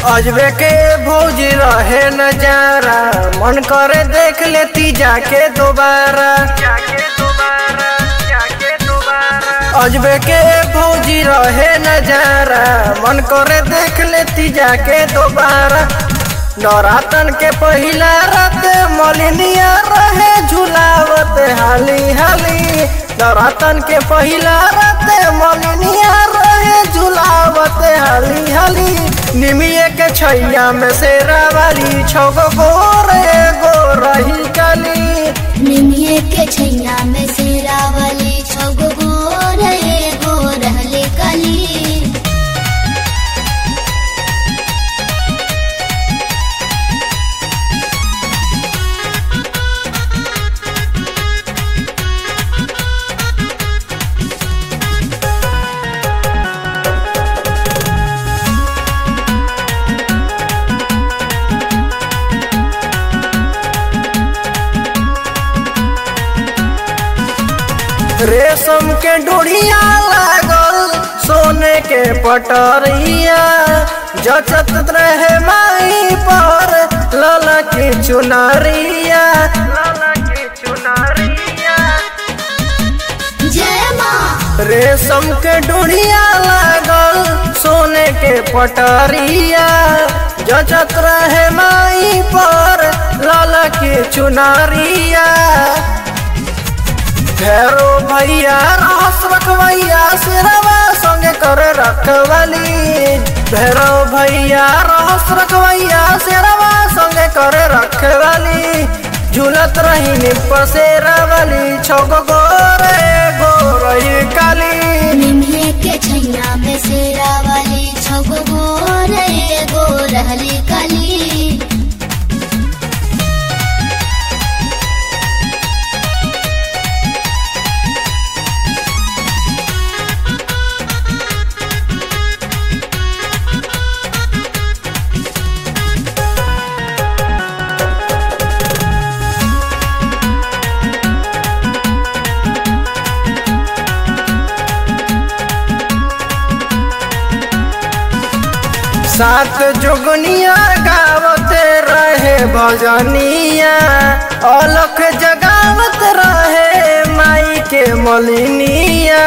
अजबे के भौजी रहे नजारा मन करे देख लेती जाके दोबारा अजबे के भौजी रहे नजारा मन करे देख लेती जाके दोबारा नौरातन के पहिला रात मलिनिया रहे झुलावत हाली हाली नौरातन के पहिला रात मलिनिया रहे झुलावत हाली हाली निमिये के छैया में शेरा वाली छगो गोरे गो रही काली निमिये के छैया में शेरावली छगो गोर एगो रहले कली रेशम के डोरिया लागल सोने के पटरिया जचत रहे माई पर लला की चुनरिया लला की चुनरिया जय माँ रेशम के डोरिया लागल सोने के पटरिया जचत रहे माई पर लाला की चुनरिया भैरो भैया रहस रखवैया सिरवा संगे कर रखवाली भैरो भैया रहस रखवैया सिरवा संगे कर रखवाली झूलत रही निपर शेरावाली छगो गोरे गोरही काली निमिये के छैया में शेरावली छगो गोर एगो रहले कली सात जुगनिया गावत रहे भजनिया अलख जगावत रहे माई के मलिनिया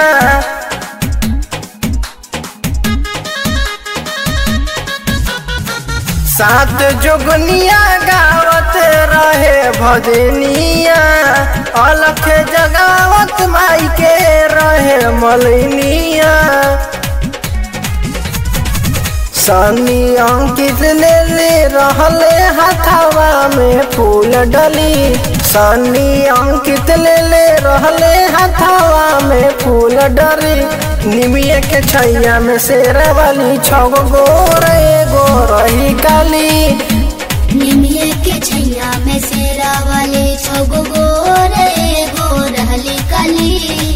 सात जुगनिया गावत रहे भजनिया अलख जगावत माई के रहे मलिनिया सनी अंकित ले ले रहले हथवा में फूल डली सनी अंकित ले ले रहले हथवा में फूल डली निमिये के छैया में शेरा वाली छग गोरे गोरही काली निमिये के छैया में शेरावली छगो गोर एगो रहले कली